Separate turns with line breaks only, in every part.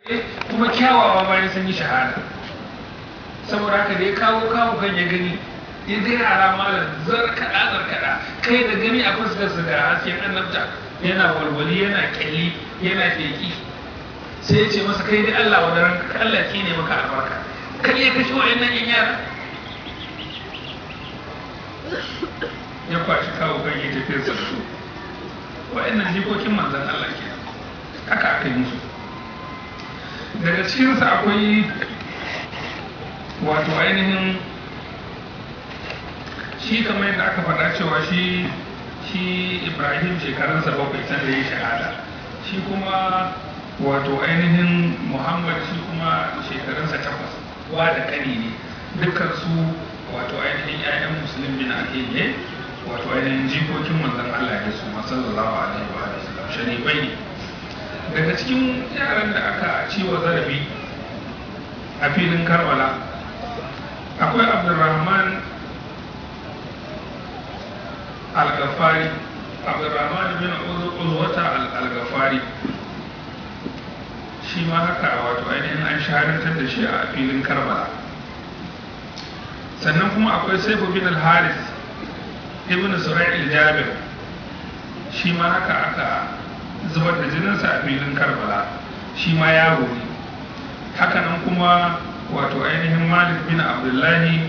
kuma kyawawa bayan sun yi shahada saboda haka da ya kawo kawo kan ya gani ya ga yara malam zarkaɗa zarkaɗa kai da gani a fuskarsa ga hasken annabta yana walwali yana kyalli yana feki sai ya ce masa kai dai Allah wa daren ka Allah ki ne maka albarka kai ya kashe wa'annan yan yara ya kwashi kawo kan ya tafi sa su wa'annan jikokin manzan Allah ke haka aka yi musu daga cikinsa akwai wato ainihin shi kamar yadda aka faɗa cewa shi shi ibrahim shekarunsa bakwai sanda ya shahada shi kuma wato ainihin muhammad shi kuma shekarunsa takwas wa da kani ne dukkan su wato ainihin 'ya'yan musulun bin aqil ne wato ainihin jikokin manzon Allah ne su sallallahu alaihi wa sallam sharifai ne daga cikin yaran da aka ciwa zarafi a filin karbala akwai abdulrahman al-gafari abdulrahman bin uzwata al-gafari shi ma haka wato ainihin an shahadantar da shi a filin karbala sannan kuma akwai saifu bin al-haris ibn sura'il jabir shi ma haka aka zubar da jininsa a filin karbala shi ma yaro ne hakanan kuma wato ainihin malik bin abdullahi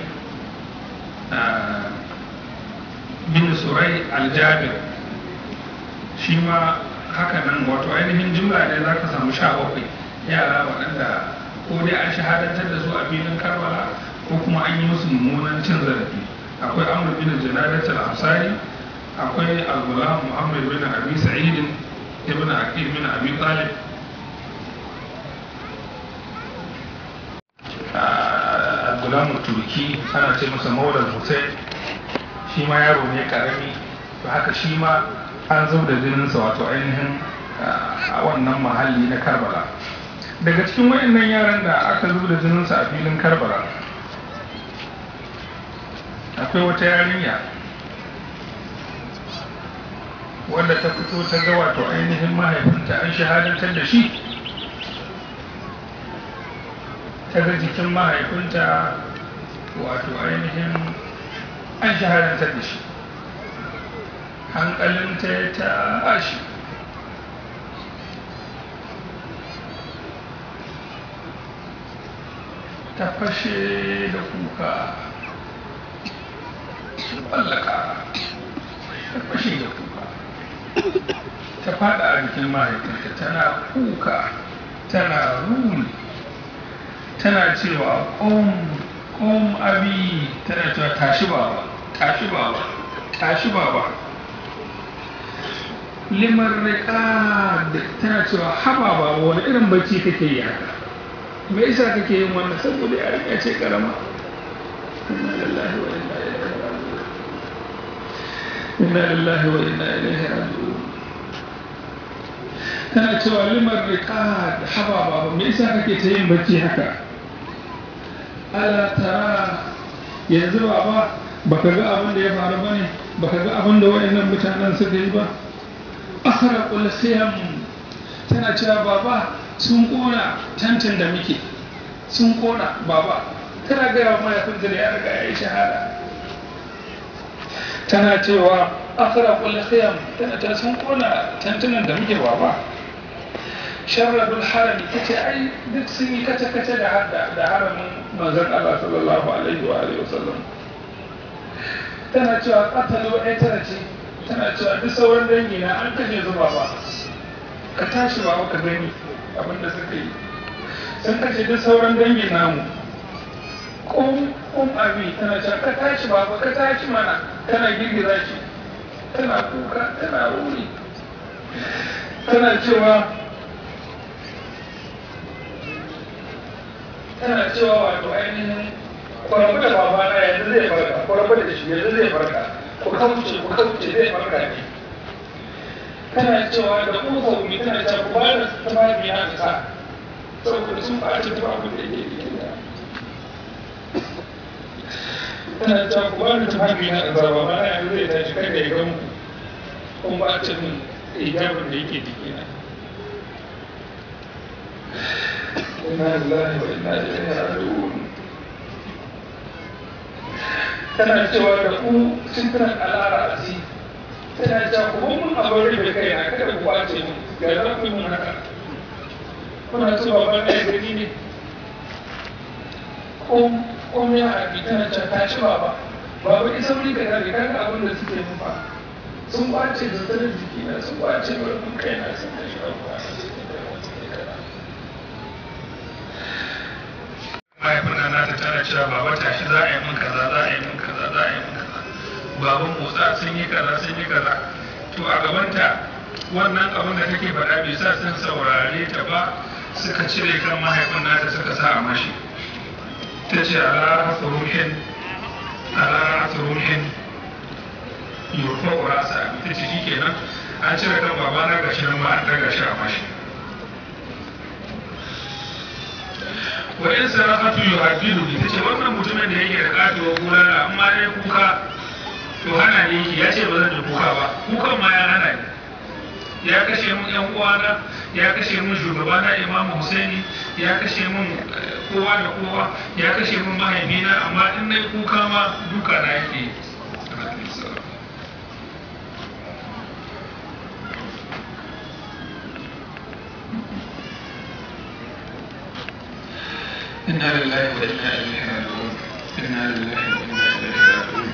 bin surai aljabir shi ma hakanan wato ainihin jumla ne za ka samu sha bakwai yara waɗanda ko dai an shahadantar da su a filin karbala ko kuma an yi musu mummunan cin zarafi akwai amur bin janadat al-ansari akwai al-gulam muhammad bin abi sa'id ibn aqil bin abi talib al-gulam turki ana ce masa maulal hussein shi ma yaro ne karami to haka shi ma an zau da jininsa wato ainihin a wannan mahalli na karbala daga cikin wayannan yaran da aka zub da jininsa a filin karbala akwai wata yarinya wadda ta fito ta ga wato ainihin mahaifinta an shahadantar da shi ta ga jikin mahaifinta wato ainihin an shahadantar da shi hankalinta ya tashi ta fashe da kuka tsallaka ta fashe da kuka ta fada a jikin mahaifinta tana kuka tana ruri tana cewa ƙom abi tana cewa tashi baba tashi baba tashi baba limar riƙa tana cewa haba baba wani irin bacci kake yi haka me yasa kake yin wannan saboda ya ce karama inna lillahi wa inna ilaihi raji'un inna lillahi wa inna ilaihi raji'un tana cewa limar riqad haba baba me yasa kake ta yin bacci haka ala tara yanzu baba baka ga abin da ya faru bane baka ga abin da wayannan mutanen suka yi ba akhraqul khiyam tana cewa baba sun kona tantan da muke sun kona baba tana gaya wa mahaifinta da ya riga ya yi shahada tana cewa akara kulle khiyam tana ta sun kona tantunan da muke baba sharrabul harami ta ce ai duk sun yi kace kace da da haramin manzon Allah sallallahu alaihi wa alihi wasallam tana cewa qatalu ai tana ce tana cewa duk sauran dangi na an kashe su baba ka tashi baba ka gani abinda suka yi sun kashe duk sauran dangin namu kun abi tana cewa ka tashi baba ka tashi mana tana girgiza shi tana kuka tana ruri tana cewa tana cewa wato ainihin kwarabu da baba na yanzu zai farka kwarabu da shi yanzu zai farka ku kauce ku kauce zai farka ne tana cewa da kuma hukumi tana cewa ku ba da tufafi na sa saboda sun ɓaci tufafin da ke jikin da tana cewa ku ba da tufafi na sa ba ma yanzu zai tashi kada ya gan ku kun ɓaci min hijabin da yake jikina inna lillahi wa inna ilaihi raji'un tana cewa da ku sitran alara asi tana cewa ku mun abin rufe kai na kada ku kwace mu ga za ku yi mun haka kuna so babban ɗaya gani ne ko ko me ya haɗi tana cewa ta ci baba baba isa wuri ka kare kaga abin da suke mun fa sun kwace da tsarin jiki na sun kwace barkun kai na sun kashe abuwa mahaifina na ta tana cewa baba tashi za a yi min kaza za a yi min kaza za a yi min kaza baban motsa sun yi kaza sun yi kaza to a gabanta wannan abin da take faɗa bai sa sun saurare ta ba suka cire kan mahaifin nata suka sa a mashi ta ce ala hasaruhin ala hasaruhin yurfa urasa ta ce shi kenan an cire kan babana gashi nan ma an daga shi a mashi wa in sarafatu yuhaddidu bi tace wannan mutumin da yake da katuwa bulala amma dai kuka to hana ne yake ya ce ba zan yi kuka ba kukan ma ya hana ni ya kashe mun yan uwana ya kashe mun shugabana imamu husaini ya kashe mun kowa da kowa ya kashe mun mahaifina amma in na kuka ma duka na yake إنا لله وإنا إليه راجعون إنا لله وإنا إليه راجعون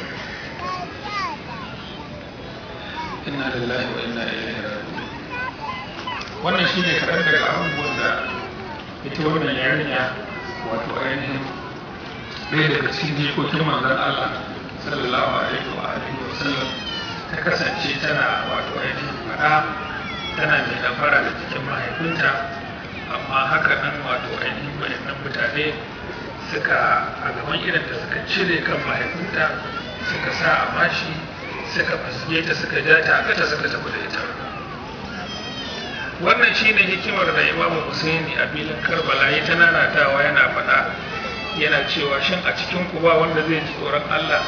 إنا لله وإنا إليه راجعون wannan shi ne kaɗan daga abubuwan da ita wannan yarinya wato ainihin ɗaya daga cikin jikokin manzon Allah sallallahu alaihi wa alihi wa sallam ta kasance tana wato ainihin faɗa tana mai ɗamfara da cikin mahaifinta amma haka nan wato ainihin wayannan mutane suka a gaban irin da suka cire kan mahaifinta suka sa a mashi suka fasge ta suka ja ta aka ta suka tafi da ita wannan shine hikimar da imamu husaini a filin karbala ya ta nanatawa yana faɗa yana cewa shin a cikin ku ba wanda zai ji tsoron allah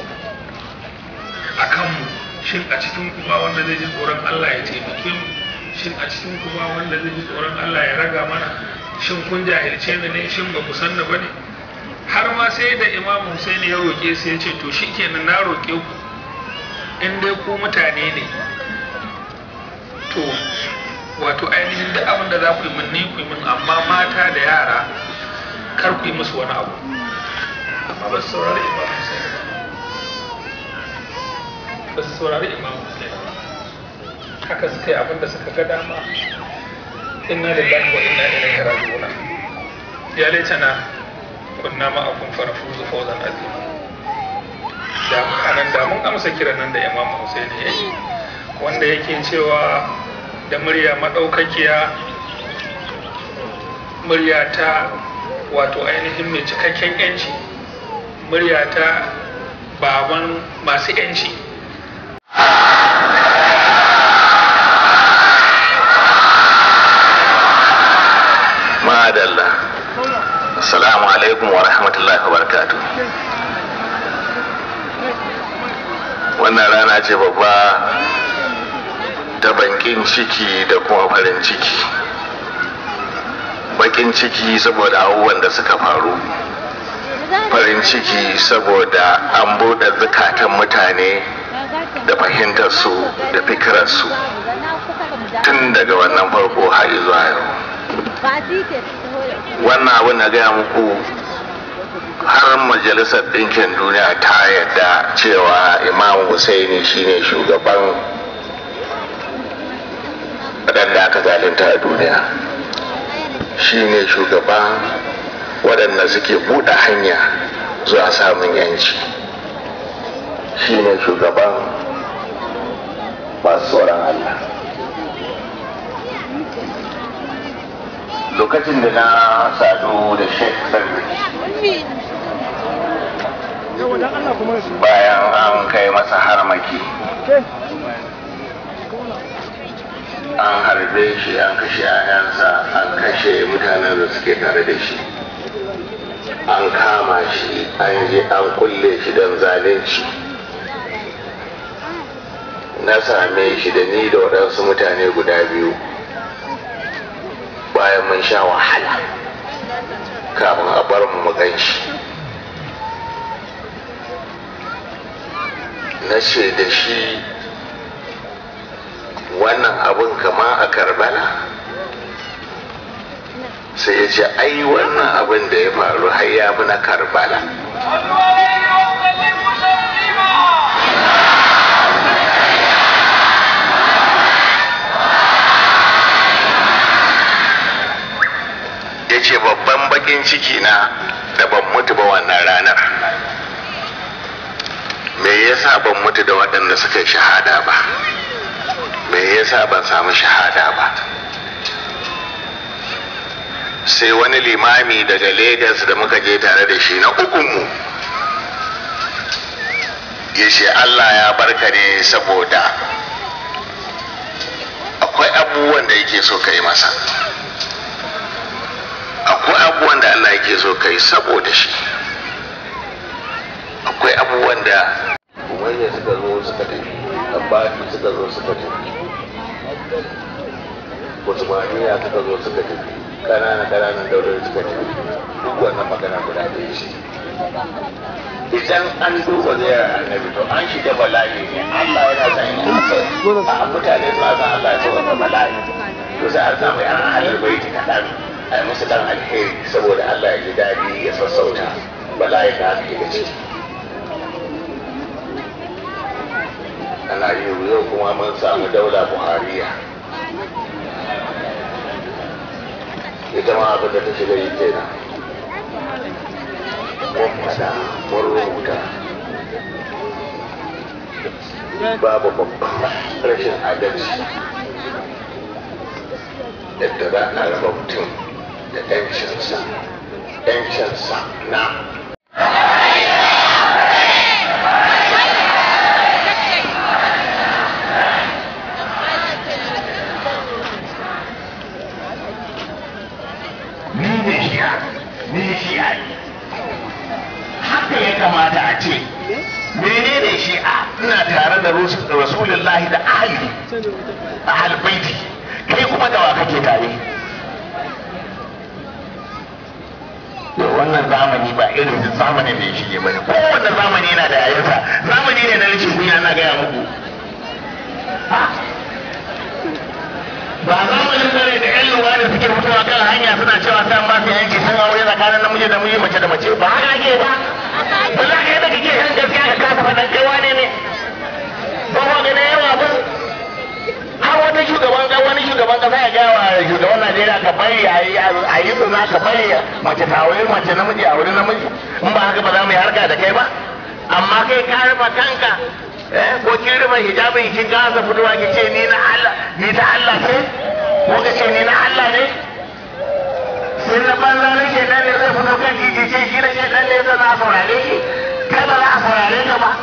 a kanmu shin a cikin ku ba wanda zai ji tsoron allah ya taimake mu shin a cikin ku ba wanda zai ji tsoron allah ya raga mana shin kun jahilce ni ne shin ba ku san ni ba ne har ma sai da imamu husaini ya roƙe sai ya ce to shikenan na roƙe ku in dai ku mutane ne to wato ainihin da abin da za ku yi min ni ku yi min amma mata da yara kar ku yi musu wani abu amma ba su saurari imam Hussein ba su saurari imam Hussein haka suka yi abin da suka ga dama inna lillahi wa inna ilaihi raji'un ya laitana kunna ma'akum farafuzu fawzan azima da anan da mun amsa kiran nan da imam Hussein ya yi wanda yake cewa da murya maɗaukakiya murya ta wato ainihin mai cikakken yanci murya ta baban masu yanci
madalla assalamu alaikum wa rahmatullahi wa barakatuh wannan rana ce babba ta bankin ciki da kuma farin ciki bakin ciki saboda abubuwan da suka faru farin ciki saboda an buɗe zukatan mutane da fahimtarsu da fikirarsu tun daga wannan farko har zuwa yau wannan abin na gaya muku har majalisar ɗinkin duniya ta yadda cewa imam Hussaini shine shugaban waɗanda aka zalunta a duniya shine shugaban waɗanda suke buɗe hanya zuwa samun yanci shine shugaban masu tsoron Allah lokacin da na sadu da sheikh sarri bayan an kai masa harmaki an harbe shi an kashe ayansa an kashe mutanen da suke tare da shi an kama shi an je an kulle shi don zalunci na same shi da ni da waɗansu mutane guda biyu bayan mun sha wahala kafin a bar mu mu gan shi na ce da shi wannan abin kama a karbala sai ya ce ai wannan abin da ya faru har ya fi na karbala ya ce babban bakin ciki na da ban mutu ba wannan ranar me yasa ban mutu da waɗanda suka yi shahada ba me yasa ban samu shahada ba sai wani limami daga Legas da muka je tare da shi na ukunmu ya ce Allah ya barka ne saboda akwai abubuwan da yake so ka yi masa akwai abubuwan da Allah yake so ka yi saboda shi akwai abubuwan da umayya suka zo suka tafi abbasi suka zo suka tafi usmaniya suka zo suka tafi kanana kananan daular suka tafi duk wannan magana guda ɗaya ce idan an duba ziyarar annabi to an shiga bala'i ne Allah yana san a mutane suna san Allah ya sauka bala'i to sai an samu yan ahalar baiti kaɗan a yi musu dan alheri saboda Allah ya ji daɗi ya sassauta bala'i da aka shiga ciki ana yi yau kuma mun samu daula buhariya ita ma abin da ta shiga yi kenan mun fada mun rubuta babu babban rashin adalci yadda za a raba mutum da 'yancinsa 'yancinsa na
ni ne shi'a ni shi'a ne haka ya kamata a ce menene shi'a ina tare da rasulullahi da ahli ahal baiti kai kuma da wa kake tare to wannan zamani ba irin zamanin da ya shige bane kowanne zamani yana da yayansa zamani ne na rashin kunya na gaya muku ba zamanin dare da yan luwa da suke fitowa kan hanya suna cewa sai an ba su yanki sun aure tsakanin namiji da miji mace da mace ba haka ake ba ba za ka yi da kake kan gaskiya ka kasa faɗan kai wane ne ba ma ganin yawa ba har wata shugaban ga wani shugaban kasa ya gaya wa shugaban Najeriya ka bari a yi a yi zina ka bari mace ta aure mace namiji a wurin namiji in ba haka ba za mu yi harka da kai ba amma kai ka rufe kanka eh ko kin rufe hijabin kin gaza fitowa ki ce ni na Allah ni ta Allah ce ko ka ce ni na Allah ne sai na banza na ke nan ne zai fito kan titi ce shi na ke nan ne zai na saurare shi kai ba za a saurare ka ba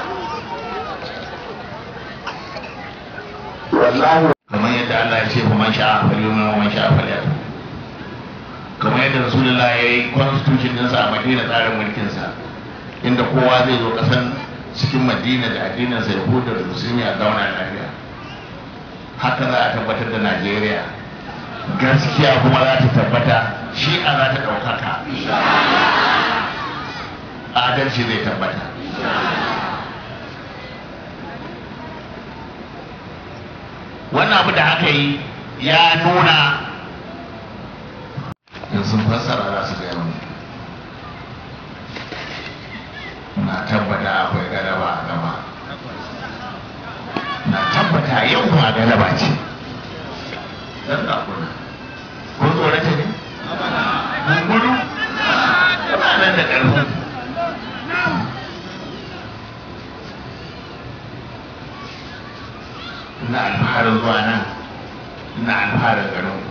wallahi kamar yadda Allah ya ce fa man sha'a falyumin wa man sha'a falyakfur kamar yadda Rasulullah ya yi constitution ɗinsa a Madina tsarin mulkinsa inda kowa zai zo ƙasan cikin Madina da addininsa ya huda da musulmi a zauna lafiya haka za a tabbatar da Najeriya gaskiya kuma za ta tabbata shi a za ta ɗaukaka adalci zai tabbata wannan abu da aka yi ya nuna in sun fassara za su gaya mu na tabbata akwai galaba a gaba na tabbata yau ma galaba ce dan da kuna ko tsorata ne kun gudu ba nan da ƙarfin ina alfaharin zuwa nan ina alfaharin garin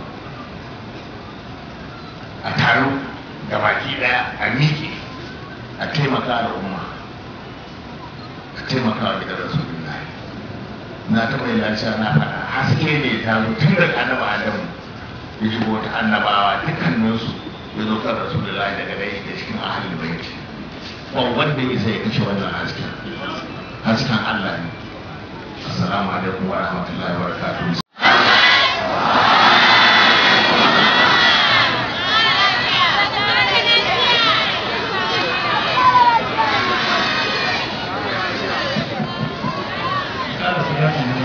a taro da baki daya a miƙe a taimaka al'umma a taimaka wa gidan rasulullahi na taɓa yi lafiya na faɗa haske ne ta zo tun daga annaba adamu ya shigo ta annabawa dukkaninsu ya zo kan rasulullahi daga dai da cikin ahalin baiti ba wanda ya sai ya kashe wannan hasken hasken allah ne assalamu alaikum wa rahmatullahi wa barakatuhu
za su yi